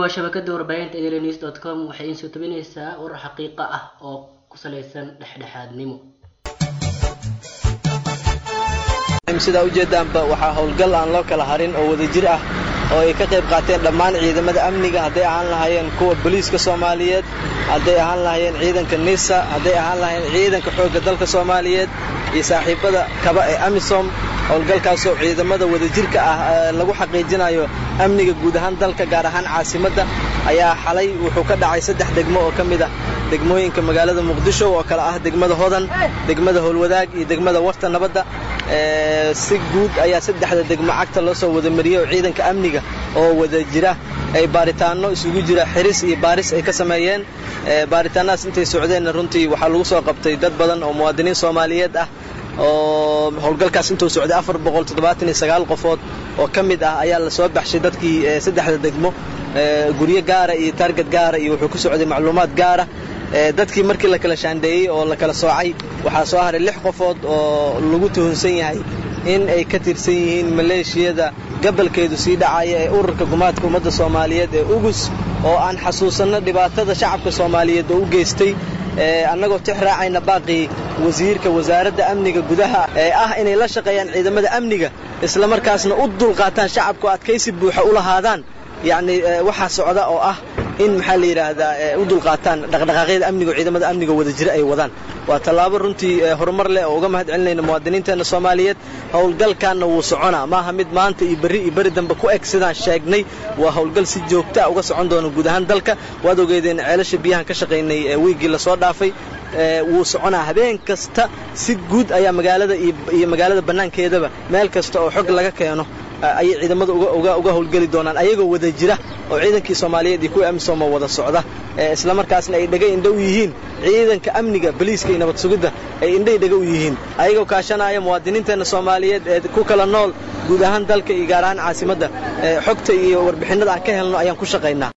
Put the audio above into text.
waa shabakada warbaahinta daily dot com waxay iin soo tabinaysaa warar xaqiiqa ah oo ku salaysan dhexdhexaadnimo sidaa ujeedaanba waxaa howlgal aan loo kala harin oo wadajir ah oo ay ka qayb qaateen dhammaan ciidamada amniga hadday ahaan lahaayeen kuwa booliiska soomaaliyeed hadday ahaan lahaayeen ciidanka nisa hadday ahaan lahaayeen ciidanka xoogga dalka soomaaliyeed iyo saaxiibada kaba ee amisom howlgalkaasoo ciidamada wadajirka ah lagu xaqiijinayo amniga guud ahaan dalka gaar ahaan caasimadda ayaa xalay wuxuu ka dhacay saddex degmo oo ka mid ah degmooyinka magaalada muqdisho oo kale ah degmada hodan degmada howlwadaag iyo degmada warta nabadda si guud ayaa saddexda degmo cagta loo soo wada mariyey oo ciidanka amniga oo wada jira ay baaritaanno isugu jira xiris iyo baaris ay ka sameeyeen baaritaannahaas intay socdeenna runtii waxaa lagu soo qabtay dad badan oo muwaadiniin soomaaliyeed ah oo howlgalkaas intuu socday afar boqol toddobaatan iyo sagaal qofood oo ka mid ah ayaa la soo baxshay dadkii saddexda degmo guryo gaara iyo taarget gaara iyo wuxuu ku socday macluumaad gaara dadkii markii la kala shaandheeyey oo la kala soocay waxaa soo haray lix qofood oo lagu tuhunsan yahay in ay ka tirsan yihiin maleeshiyada gabalkeedu sii dhacaya ee ururka gumaadka ummadda soomaaliyeed ee ugus oo aan xasuusanno dhibaatada shacabka soomaaliyeed oo u geystay annagoo tix raacayna baaqii wasiirka wasaaradda amniga gudaha ee ah inay la shaqeeyaan ciidamada amniga isla markaasna u dulqaataan shacabku adkaysi buuxa u lahaadaan yacni waxaa socda oo ah in maxaa la yidhaahdaa u dulqaataan dhaqdhaqaaqyada amniga oo ciidamada amniga wada jira ay wadaan waa tallaabo runtii horumar leh oo uga mahad celinayna muwaadiniinteenna soomaaliyeed howlgalkaanna wuu soconaa maaha mid maanta iyo berri iyo berri dambe ku eg sidaan sheegnay waa howlgal si joogta uga socon doona guud ahaan dalka waad ogeedeen ceelasha biyahan ka shaqaynay wiiggii lasoo dhaafay wuu soconaa habeen kasta si guud ayaa magaalada iyo magaalada bannaankeedaba meel kasta oo xog laga keeno ayay ciidamada uga howlgeli doonaan ayagoo wada jira oo ciidankii soomaaliyeed iyo kuwii amisom oo wada socda isla markaasna ay dhega indho u yihiin ciidanka amniga boliiska iyo nabad sugidda ay indhay dhega u yihiin ayagoo kaashanaya muwaadiniinteenna soomaaliyeed ee ku kala nool guud ahaan dalka iyo gaar ahaan caasimadda xogta iyo warbixinnada aan ka helno ayaan ku shaqaynaa